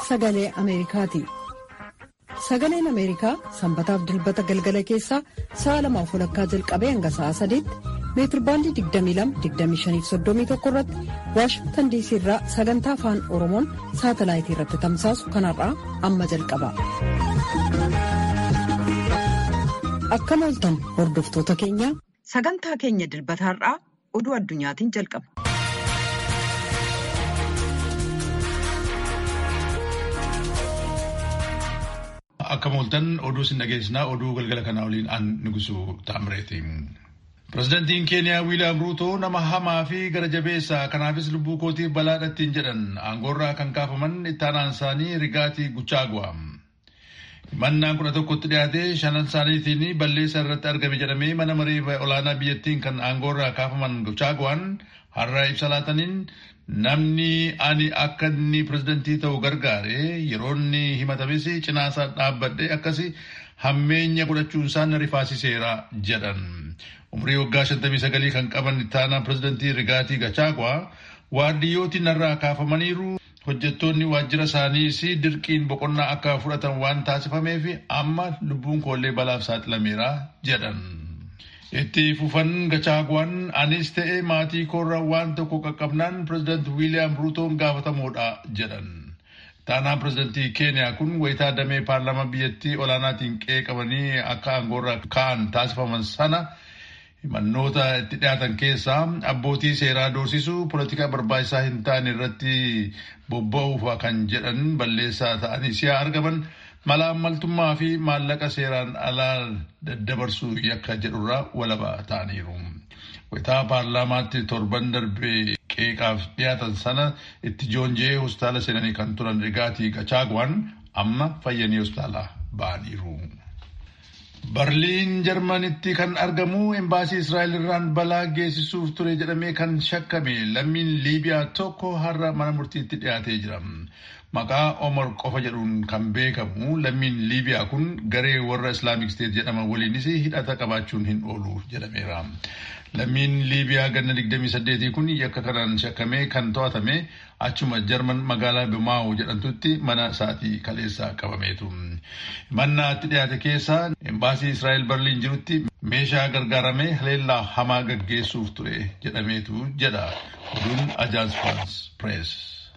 sagalee Ameerikaati. Sagaleen Ameerikaa sanbataaf dilbata galgala keessaa sa'a lamaaf walakkaa jalqabee hanga sa'a sadiitti meetirbaandii 22-25-31 irratti waashingtan diisii irraa sagantaa afaan oromoon saatalaayitii irratti tamsaasu kanarraa amma jalqaba. Akkam ooltan hordoftoota keenya. Sagantaa keenya dilbataarraa oduu addunyaatiin jalqaba. Akkam ooltan oduu sin dhageessinaa oduu galgala kanaa waliin an nugusu taamireeti. Pireezidantiin Keeniyaa Wiiliyaam Ruutoo nama hamaa fi gara jabeessaa kanaafis lubbuu kootiif balaadhattiin jedhan aangoorraa kan kaafaman ittaanaan isaanii Rigaatii Guchaaguwa. Himannaan kudha tokkotti dhiyaatee shanan isaaniitiin balleessaa irratti argame jedhamee mana maree olaanaa biyyattiin kan aangoorraa kaafaman Guchaaguwaan har'a ibsa laataniin namni ani akka inni pireezidantii ta'u gargaare yeroo inni himatames cinaasaa dhaabbadhe akkasi hammeenya godhachuun isaan rifaasiseera jedhan. Umrii waggaa 59 kan qaban ittaanaa pireezidantii Rigaatii Gachaaguwaa waardiyyootiin narraa kaafamaniiru. Hojjettoonni waajjira isaaniis dirqiin boqonnaa akka fudhatan waan taasifameef amma lubbuun koollee balaaf saaxilameera jedhan. Itti fufan Gachaaguwaan anis ta'e maatii koorraa waan tokko qaqqabnaan pireezidaant Wiiliyaam Ruutoon gaafatamoodha jedhan. Ittaanaan pireezidantii Keeniyaa kun wayitaa damee paarlaamaa biyyattii olaanaatiin qeeqamanii akka aangoorraa ka'an taasifaman sana. Himannoota itti dhiyaatan keessaa abbootii seeraa doorsisuu polotikaa barbaachisaa hin taane irratti bobba'uuf kan jedhan balleessaa ta'anii si'a argaman malaammaltummaa fi maallaqa seeraan alaa daddabarsuu yakka jedhurraa walaba ta'aniiru. Wayitaa paarlaamaatti torban darbee qeeqaaf dhiyaatan sana itti joonjee hospitaala seenanii kan turan Rigaatii Gachaaguwaan amma fayyanii hospitaala ba'aniiru. Barliin Jarmanitti kan argamu embaasii Israa'el irraan balaa geessisuuf ture jedhamee kan shakkame lammiin Liibiyaa tokko har'a mana murtiitti dhiyaatee jira. Maqaa Omar qofa jedhuun kan beekamu lammiin Liibiyaa kun garee warra Islaamic State jedhaman waliinis hidhata qabaachuun hin oolu jedhameera. Lammiin Liibiyaa ganna 28 kun yakka kanaan shakkamee kan to'atame achuma Jarman magaalaa Bimaa'u jedhamtutti mana isaatii kaleessaa qabameetu. Mannaatti dhiyaate keessaa embaasii Israa'el Barliin jirutti meeshaa gargaaramee haleellaa hamaa gaggeessuuf ture jedhameetu jedha oduun Ajaans France Press.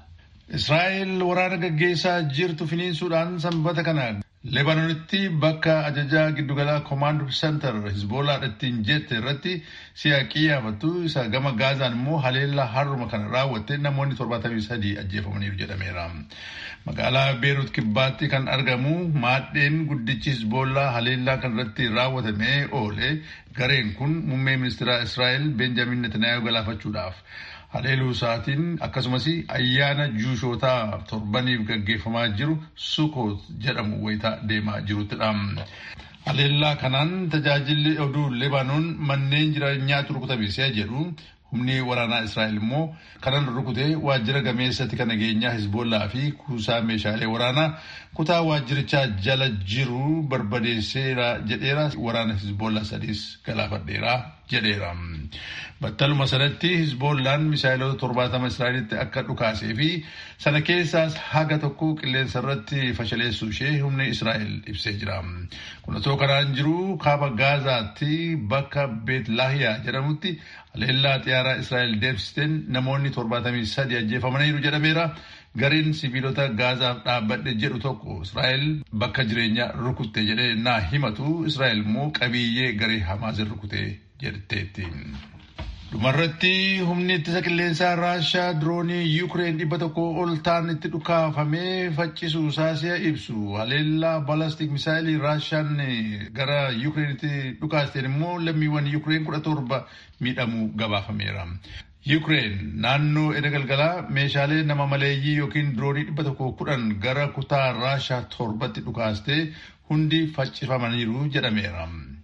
Israa'el waraana gaggeessaa jirtu finiinsuudhaan sanbata kana Lebaanonitti bakka ajajaa giddugalaa Command Center Hizboolaadha ittiin jette irratti si'a qiyyaafattu isa gama Gaazaan immoo haleellaa har'uma kana raawwatte namoonni 73 ajjeefamaniiru jedhameera. Magaalaa Beerut Kibbaatti kan argamu maadheen guddichi Hizboolaa haleellaa kan irratti raawwatamee oole gareen kun muummee ministeera Israa'el Benjamin Netanyaahuu galaafachuudhaaf. haleeluu isaatiin akkasumas ayyaana juushootaa torbaniif gaggeeffamaa jiru sukoot jedhamu wayitaa deemaa jiruttidha. Haleellaa kanaan tajaajilli oduu Lebaanoon manneen jireenyaatu rukutame si'a jedhu humni waraanaa Israa'el immoo kanan rukutee waajjira gameessatti kan nageenyaa Hizbollaa fi kuusaa meeshaalee waraanaa kutaa waajjirichaa jala jiru barbadeesseera jedheera waraana Hizbollaa sadiis galaafadheera jedheera. Battaluma sanatti Hizbollaan misaayilota torbaatama Israa'elitti akka dhukaasee fi sana keessaas haga tokko qilleensa irratti fashaleessuu ishee humni Israa'el ibsee jira. Kun otoo kanaan jiru kaaba Gaazaatti bakka Beet Laahiyaa jedhamutti haleellaa xiyyaaraa Israa'el deemsisteen namoonni torbaatamii sadi ajjeefamaniiru jedhameera. Gareen sibiilota Gaazaaf dhaabbadhe jedhu tokko Israa'el bakka jireenyaa rukutte jedhee naa himatu Israa'el immoo qabiyyee garee Hamaas rukute jetteetti. Dhumarratti humni ittisa qilleensaa Raashaa diroonii Yuukireen dhibba tokko ol ta'an itti dhukaafamee faccisuu isaasi'a ibsu. Haleellaa balastik misaayilii Raashaan gara Yuukireenitti dhukaasteen immoo lammiiwwan Yuukireen kudha torba miidhamuu gabaafameera. Yuukireen naannoo edda galgalaa meeshaalee nama maleeyyii yookiin diroonii dhibba tokko kudhan gara kutaa Raashaa torbatti dhukaastee hundi faccifamaniiru jedhameera.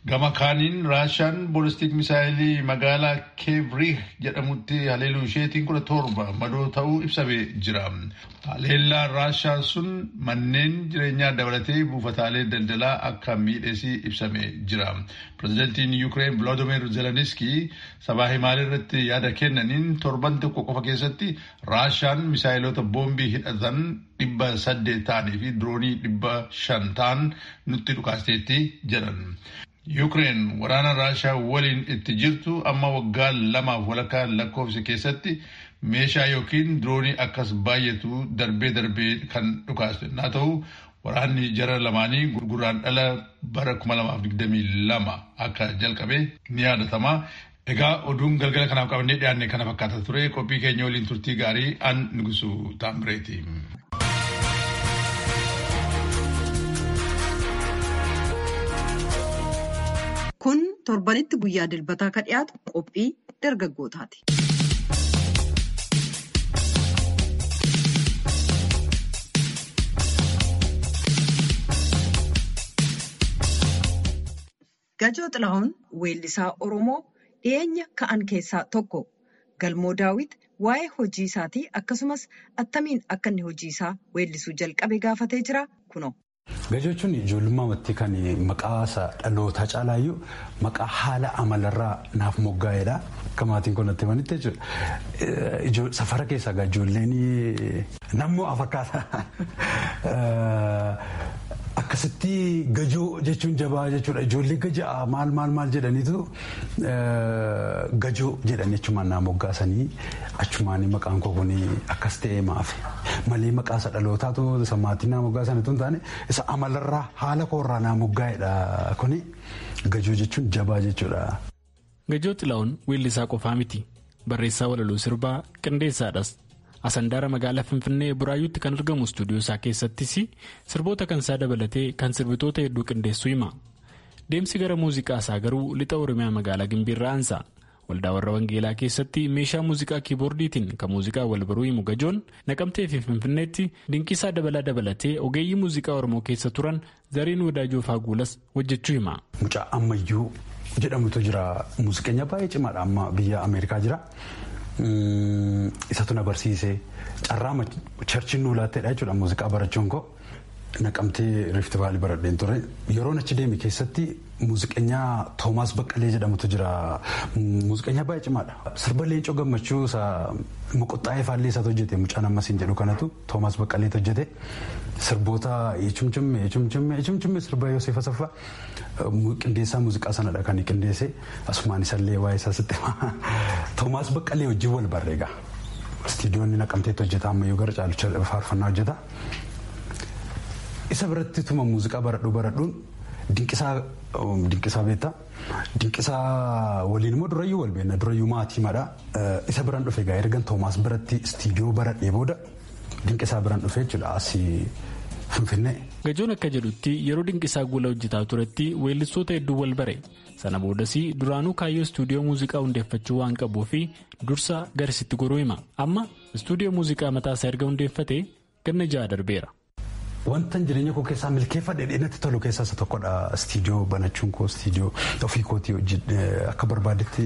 Gama kaaniin Raashaan boolistiik misaayilii magaalaa Keevriih jedhamutti haleeluu isheetiin kudha torba madoo ta'uu ibsamee jira. Haleellaan Raashaa sun manneen jireenyaa dabalatee buufataalee daldalaa akka miidheesii ibsamee jira. Pireezidantiin Yuukireen Volodimiir Zelenskii sabaa himaalee irratti yaada kennaniin torban tokko qofa keessatti Raashaan misaayiloota boombii hidhatan dhibba saddeet ta'anii fi diroonii dhibba shan ta'an nutti dhukaasteetti jedhan. Yuukireen waraana Raashaa waliin itti jirtu amma waggaa lamaaf walakkaa lakkoofsa keessatti meeshaa yookiin diroonii akkas baay'atu darbee darbee kan dhukaaste naa ta'u waraanni jara lamaanii gurguraan dhala bara 2022 akka jalqabe ni yaadatama. Egaa oduun galgala kanaaf qabannee dhiyaanne kana fakkaata ture qophii keenya waliin turtii gaarii an nugusu taambireeti. Kun torbanitti guyyaa dilbataa ka dhiyaatu qophii dargaggootaati. Gajoo Xilahuun weellisaa Oromoo dhiyeenya ka'an keessaa tokko. Galmoo Daawit waa'ee hojii isaatii akkasumas attamiin akka inni hojii isaa weellisuu jalqabe gaafatee jira kunoo. Gajoo jechuun ijoollummaa amatti kan maqaa isaa dhalootaa caalaayyuu maqaa haala amalarraa naaf moggaa'edha. Akka maatiin kun natti himanitti jechuudha. Safara keessaa ijoolleen nammoo fakkaata. Akkasitti gajoo jechuun jabaa jechuudha. Ijoollee gajaa maal maal maal jedhaniitu gajoo jedhan jechumaan naa moggaasanii achumaan maqaan koo kun akkas ta'ee maafi. Malee maqaa isa dhalootaatu isa maatiin naa moggaasanitu hin taane isa amalarraa haala koorraa naa moggaa'edha kuni gajoo jechuun jabaa jechuudha. Gajoo Xilahuun weellisaa qofaa miti. Barreessaa walaloo sirbaa qindeessaadhas. Asandaara magaalaa Finfinnee Buraayyuutti kan argamu istuudiyoo isaa keessattis sirboota kan isaa dabalatee kan sirbitoota hedduu qindeessuu hima. Deemsi gara muuziqaa isaa garuu lixa Oromiyaa magaalaa Gimbiirraa aansa. Waldaa warra Wangeelaa keessatti meeshaa muuziqaa kiiboordiitiin kan muuziqaa wal baruu himu gajoon naqamtee fi Finfinneetti dinqisaa dabalaa dabalatee ogeeyyii muuziqaa Oromoo keessa turan zariin wadaajoo faaguulas hojjechuu hima. Mucaa ammayyuu jedhamutu jira. Muuziqeenya baay'ee cimaadha amma biyya Ameerikaa jira. Isatu na barsiise carraa charchiin nu laatteedha jechuudha muuziqaa barachuun koo naqamtee riifti vaalii baradheen ture yeroon achi deeme keessatti muuziqeenyaa toomaas baqqalee jedhamutu jira muuziqeenyaa baay'ee cimaadha sirba leencoo gammachuu isa moqoxxaa'ee faallee isaatu hojjete mucaan ammasiin jedhu kanatu toomaas baqqaleetu hojjete sirboota echumchimme echumchimme echumchimme sirba Yoseef Asaffaa qindeessaa muuziqaa sanadha kan qindeesse asumaan isallee waa'ee isaa sitti toomaas baqqalee wajjin wal barreega istiidiyoonni naqamteetti hojjeta ammayyuu gara caalucha faarfannaa hojjeta isa biratti tuma muuziqaa baradhuu baradhuun dinqisaa beektaa dinqisaa waliin immoo durayyuu wal beekna durayyuu maatii madha isa biraan dhufe gaa ergan toomaas biratti istiidiyoo baradhee booda dinqisaa biraan dhufe jechuudha asii finfinnee. Gajoon akka jedhutti yeroo dinqisaa guula hojjetaa turetti weellistoota hedduu wal bare sana boodas duraanuu kaayyoo istuudiyoo muuziqaa hundeeffachuu waan qabuu fi dursa garisitti goruu hima amma istuudiyoo muuziqaa mataasaa erga hundeeffate ganna ja'a darbeera. Wanta jireenya koo keessaa milkeeffadhe dheedatti tolu keessaa isa tokkodha. Istiidiyoo banachuun koo istiidiyoo ofii kootii akka barbaadetti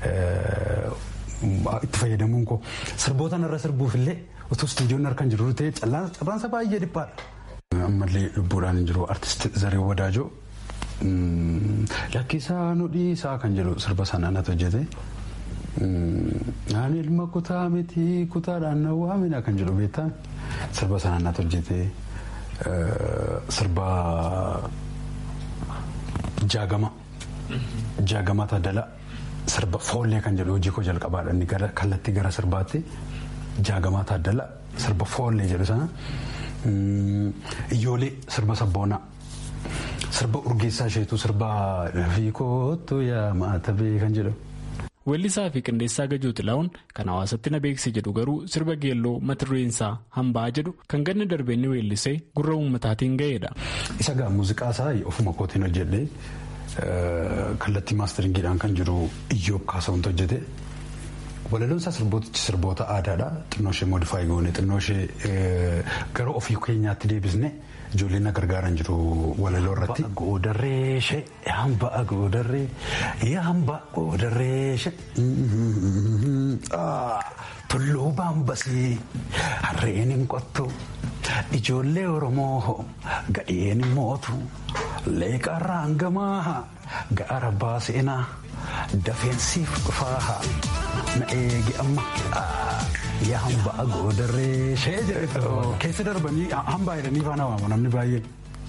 itti fayyadamuun koo sirboota irra sirbuuf illee otoo istiidiyoon harkaan jiru ta'e carraansa baay'ee dhiphaadha. Ammallee lubbuudhaan hin jiru artist Zaree Wadaajoo lakkisaa nu dhiisaa kan jedhu sirba sanaan ati hojjete. Ani ilma kutaa miti kutaadhaan na waamina kan jedhu beektaa sirba sanaan ati hojjete. sirba jaagama jaagama taadala sirba foollee kan jedhu hojii koo jalqabaadha inni kallattii gara sirbaatti jaagama taadala sirba foollee jedhu sana iyyoolee sirba sabboonaa sirba urgeessaa isheetu sirba fiikootu yaa maatabee kan jedhu. Weellisaa fi qindeessaa Gajoo Xilahuun kan hawaasatti na beeksise jedhu garuu sirba geelloo mata dureen isaa hambaa jedhu kan ganna darbee inni weellisee gurra uummataatiin ga'eedha. Isa gaa muuziqaa isaa ofuma kootiin hojjedhee kallattii maasteringiidhaan kan jiru Iyyoob Kaasawuntu hojjete Walaloon isaa sirbootichi sirboota aadaadha. Xinnoo ishee moodifaayi goone xinnoo ishee gara ofii keenyaatti deebisne ijoolleen na gargaaran jiru walaloo irratti. Goodarree ishee hamba goodarree hamba goodarree ishee tulluu baambasii harreen hin qottu ijoollee Oromoo gadheen hin mootu leeqarraa hangamaa gaara baaseenaa dafeensiif dhufaa na eegi amma yaa hambaa goodarree ishee jedhe keessa darbanii hambaa jedhanii faana waamu namni baay'een.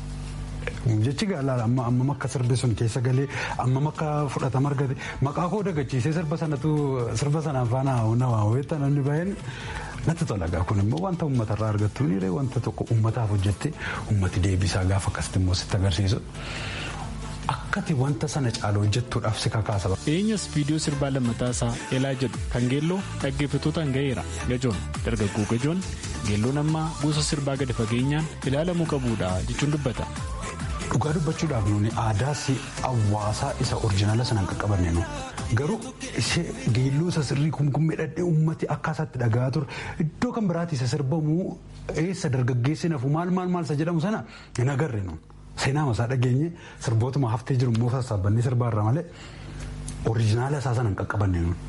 Jechi gaalaadha amma amma akka sirbi sun keessa galee amma akka fudhatama argate maqaa koo dagachiisee sirba sanatu sirba sanaan faana na waamu beektaa namni baay'een natti tola gaa kun immoo wanta uummatarraa argattu ni wanta tokko uummataaf hojjette uummati deebisaa gaafa akkasitti immoo sitti agarsiisu. Akkati wanta sana caalu hojjettuudhaaf si kakaasa. Dhiyeenyas viidiyoo sirbaa lammataa isaa Elaa jedhu kan geelloo dhaggeeffattootaan ga'eera. Gajoon dargaggoo gajoon geelloon ammaa gosa sirbaa gadi fageenyaan ilaalamuu qabuudha jechuun dubbata. Dhugaa dubbachuudhaaf nuuni aadaa hawaasaa isa oriijinaala sanaan qaqqabanne nu garuu ishee geelloo isa sirrii kumkummee dhadhee uummati akka isaatti dhagaa ture iddoo kan biraatti isa sirbamu eessa dargaggeessi nafu maal maal maal isa jedhamu sana hin agarre nu. Seenaa masaa dhageenye sirbootuma haftee jiru immoo sassaabannee sirbaarra malee oriijinaala isaa sana hin qaqqabanne nuun.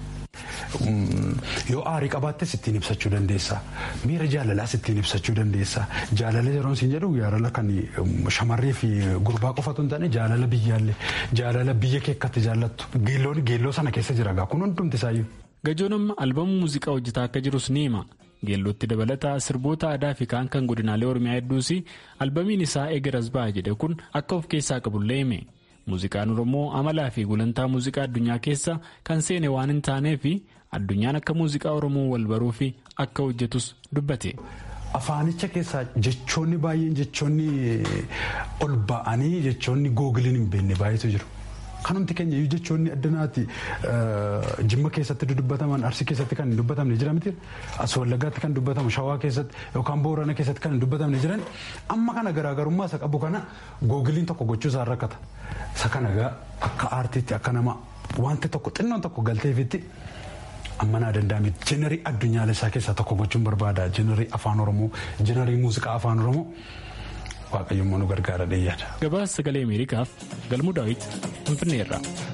Yoo aarii qabaattes ittiin ibsachuu dandeessa. Miira jaalalaas ittiin ibsachuu dandeessa. Jaalala yeroo isin jedhu jaalala kan shamarree fi gurbaa qofatu hin taane jaalala biyyaallee jaalala biyya kee akkatti jaallattu. Geelloon geelloo sana keessa jira gaa kun hundumti isaayyuu. Gajoon amma albamu muuziqaa hojjetaa akka jirus ni hima. Geellootti dabalataa sirboota aadaa fi kaan kan godinaalee Oromiyaa hedduus albamiin isaa eegaras ba'a jedhe kun akka of keessaa qabullee hime. Muuziqaan Oromoo amalaa fi gulantaa muuziqaa addunyaa keessa kan seene waan hin taaneef addunyaan akka muuziqaa Oromoo wal baruu fi akka hojjetus dubbate. Afaanicha keessaa jechoonni baay'een jechoonni ol ba'anii jechoonni googiliin hin beekne baay'eetu jiru. Kanumti keenya iyyuu jechoonni addanaati jimma keessatti dubbataman arsii keessatti kan hin dubbatamne jira miti as wallaggaatti kan dubbatamu shawaa keessatti yookaan boorana keessatti kan hin dubbatamne jiran amma kana garaagarummaa isa qabu kana googiliin tokko gochuu isaa rakkata. Isa kana egaa akka aartiitti akka nama wanti tokko xinnoon tokko galteefitti amma naa danda'ame jenerii addunyaalessaa keessaa tokko gochuun barbaada jenerii afaan oromoo jenerii muuziqaa afaan oromoo. waaqayyoon nu gargaara dheeyyaadha. Gabaasa sagalee Ameerikaaf galmuu daawwit Finfinneerra.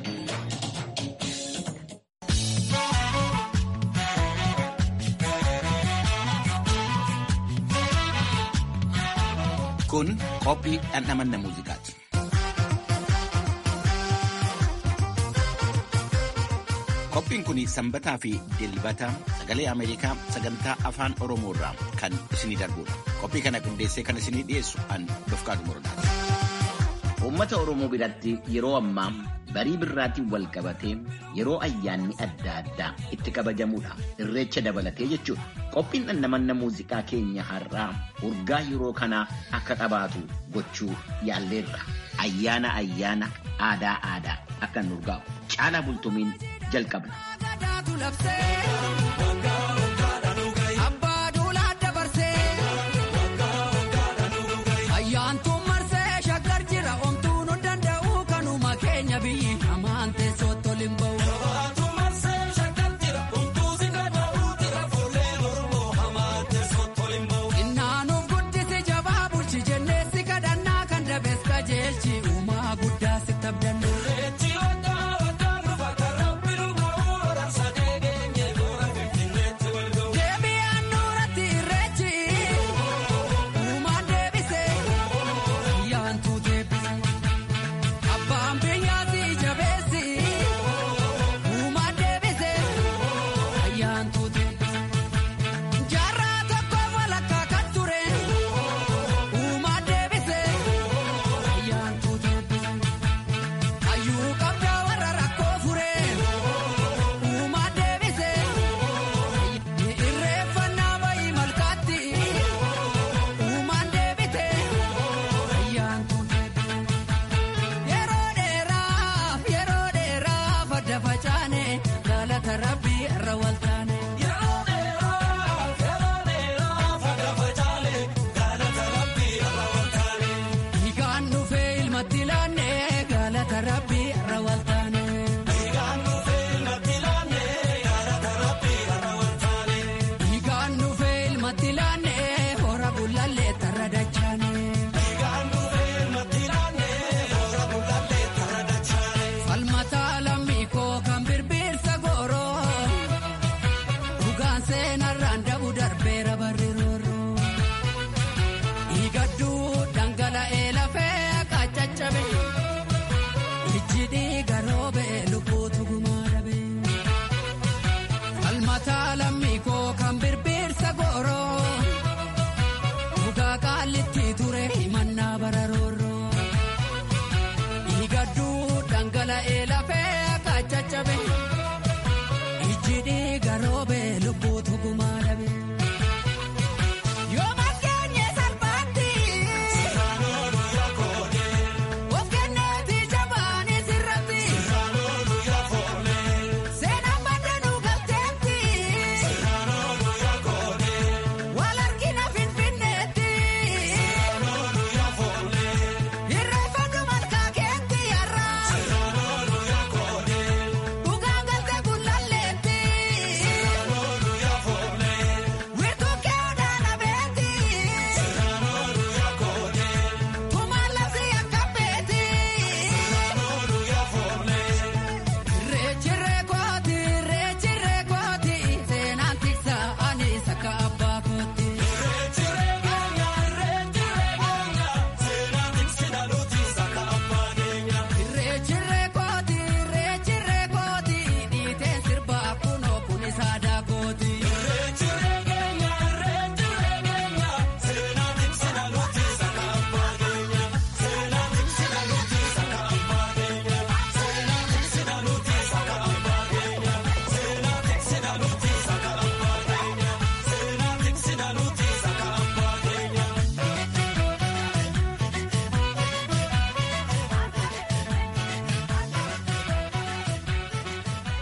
Kun qophii dhandhamanna muuziqaati. Qophiin kun sanbataa fi dilbata sagalee Ameerikaa sagantaa afaan Oromoo irraa kan isinii darbudha. Qophii kana qindeessee kan isinii dhiyeessu an Dofqaatu Morodaati. Uummata Oromoo biratti yeroo ammaa barii birraatiin wal qabatee yeroo ayyaanni adda addaa itti kabajamudha. Irreecha dabalatee jechuudha. Qophiin dhandhamanna muuziqaa keenya har'aa urgaa yeroo kanaa akka qabaatu gochuu yaalleerra. Ayyaana ayyaana aadaa aadaa akka nu urgaa'u. Caalaa bultumiin jalqabna.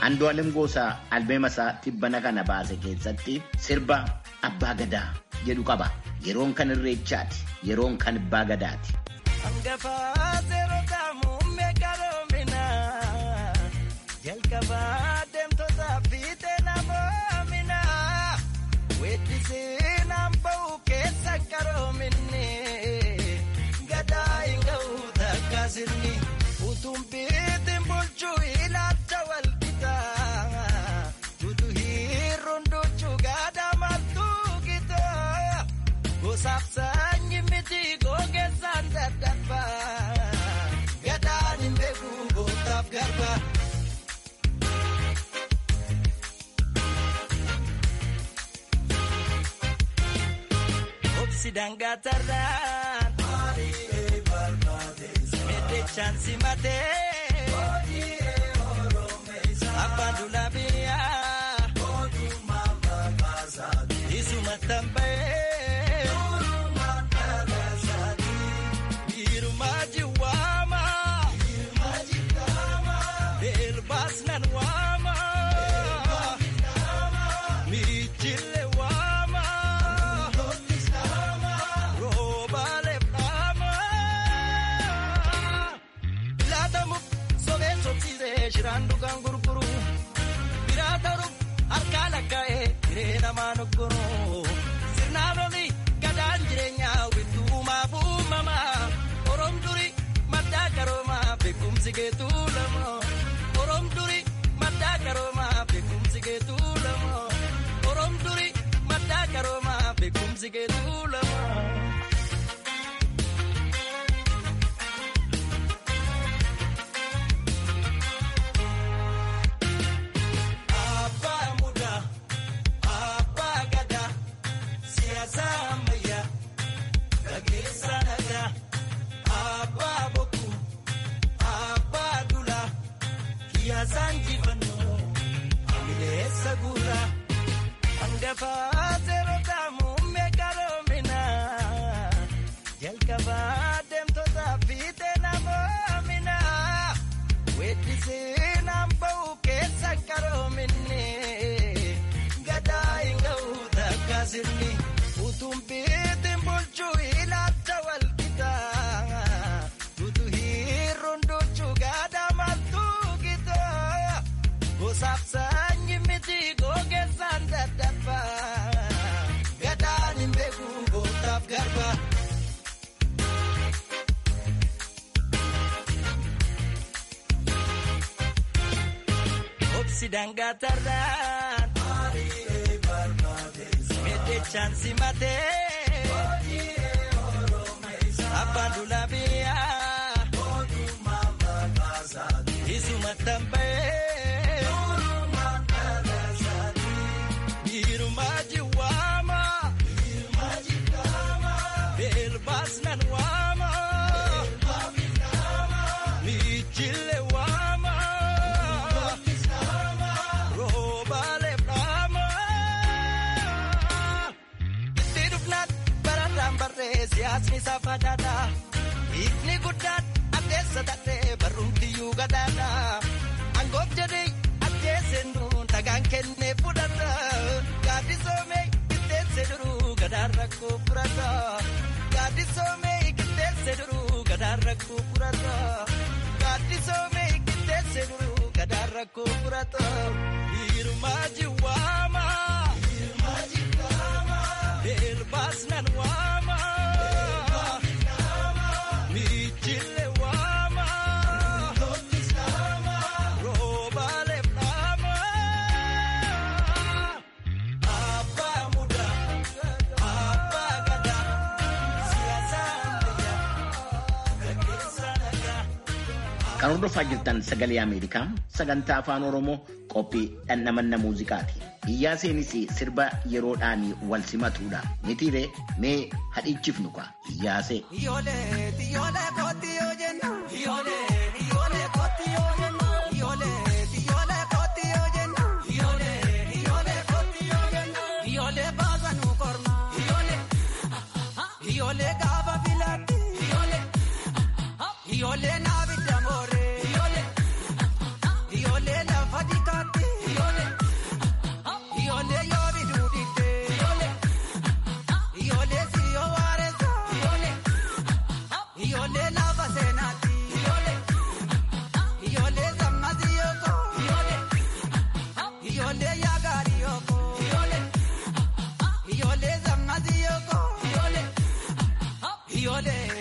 Andu'aalem Goosaa albeema isaa tibbana kana baase keessatti sirba abbaa gadaa jedhu qaba. Yeroon kan irreechaati. Yeroon kan abbaa gadaati. Jalqabaa deemtoota fiixee namoomina weeddisee naan ba'u keessa qaroominni gadaa hin ga'u takka sirni utuun biitiin bulchuu ilaalcha walqixa tutu hiirruun duchuu gadaa maltuu gita gosaaf sanyi miti gogeessaan daddarba gadaan hin beeku gootaaf garba. Sidangatarraan meedechaan simatee abbaan dulaabiyaa isuma tamba'ee biirumaa jiwaamaa beelbaas nan waamaa miichillee waamaa. Shiraan dhugaan gurguru biraa ta'uuf harkaa lakkaa'ee hiree namaa noggoro sirnaan oli gadaan jireenyaa wittuumaa uumamaa oroom duri maddaa qaroomaa beekumsi geetuu lama oroom duri maddaa qaroomaa beekumsi geetuu lama oroom duri maddaa qaroomaa beekumsi geetuu lama. Jalqabaa deemtoota fiixee namoomina weeddisee naan ba'u keessa qaroominni gadaa hin ga'u takka sirni utuun biitiin bulchuu ilaalcha walqixa tutu hiirruun duchuu gadaa maltuu gita gosaaf sanyi miti gogeessaan daddarba gadaan hin beeku gootaaf garba. Sidangatarraan meedechaan simatee abbaan dulaabiyaa isuma tamba'ee biirumaa jiwaamaa beelbaas nan waamaa miichillee waamaa. Siyaasni saafadhaadha. Hiikni guddaan addeessa ta'ee barruuntiyyuu gadaadha. Angoof jedhee addeessee nuun dhagaan kennee fudhata. Gaaddisoomee qixxeessee duruu gadaan rakkoo furata. Gaaddisoomee qixxeessee duruu gadaan rakkoo furata. Gaaddisoomee qixxeessee duruu gadaan rakkoo furata. Hiirumaa jiwaamaa. Hiirumaa jiwaamaa. Beelbaas nan waamaa. Kan hordofaa jirtan sagalee Ameerikaa sagantaa afaan Oromoo qophii dhandhamanna muuziqaati. Iyyaa seenis sirba yeroodhaan wal simatuudha. Mitiiree mee hadhichifnu kaa iyyaasee. Ijoollee naaf itti amooree. Ijoollee lafa dikaatti.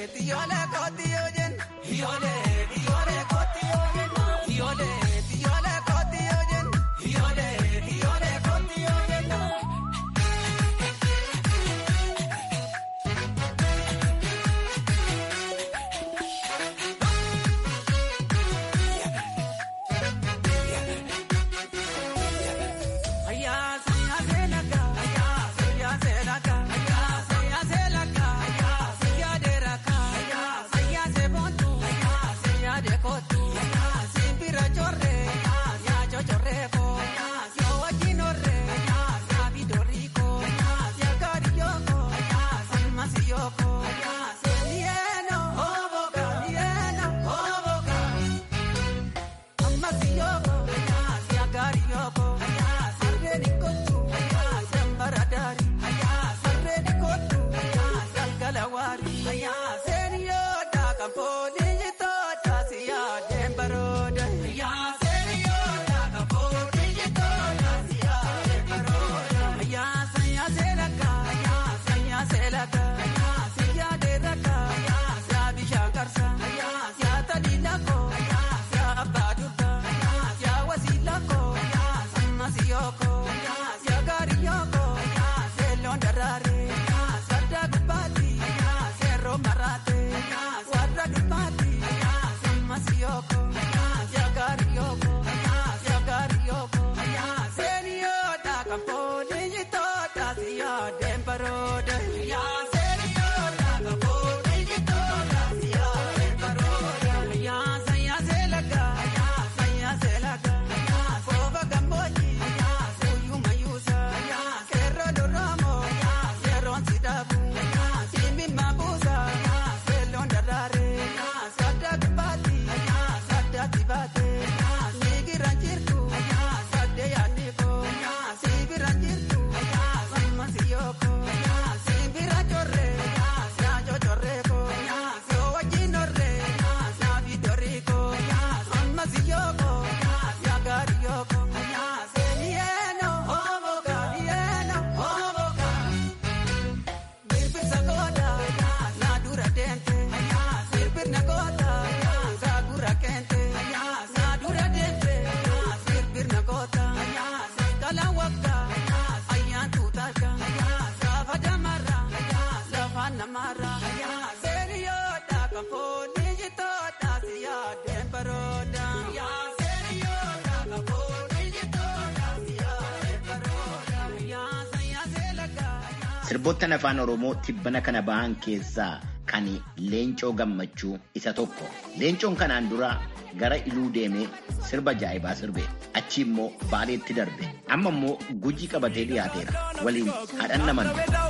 Sirboottan afaan Oromoo tibbana kana bahan keessaa kan leencoo gammachuu isa tokko. Leencoon kanaan dura gara iluu deemee sirba jaa'ibaa sirbe. Achi immoo baaleetti darbe. Amma immoo gujii qabatee dhiyaateera. Waliin haadhan naman.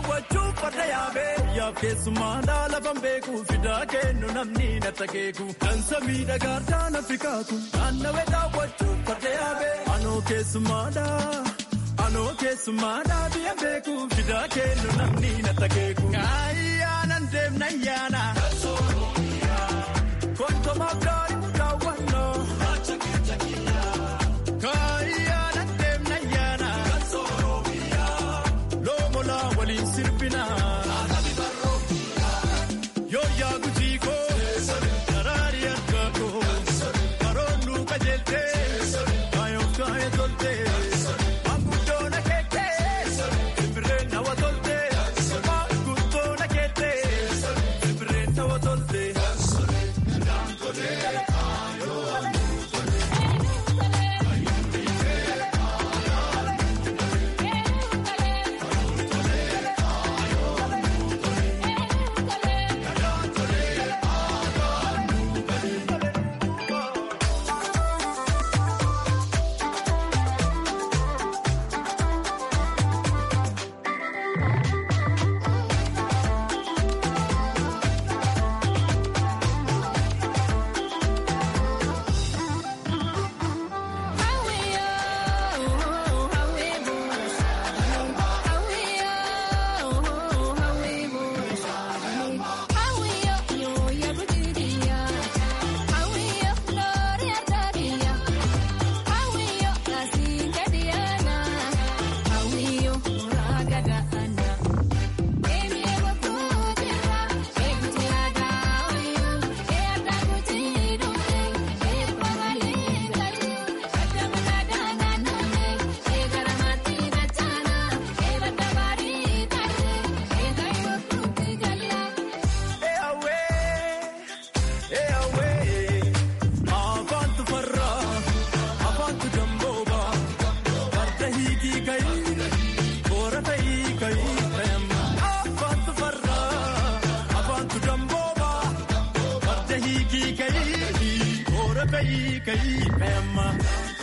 Yaaf keessummaa lafan beeku fidaa kennu namni na takeeku dansa miidhagaadhaa na fikaaku naannawee daawwachuuf farda yaabee anoo keessummaadha anoo keessummaadha biyya beeku fidaa kennu namni na takeeku. Kaayyaanan deemna yaana. Kontomaaf daa'immu daawwannoo. Kaayyaanan deemna yaana. Loomolaa waliin sirbinaa. Yooyaa gujii koo daraari harkaa koo karoorri qajeeltee kaayoo kaayee toltee maanguddoon akeektee simbirreen hawa toltee maanguddoon akeektee simbirreen hawa toltee. hiikii kayii, toora kayii kayii kayamma.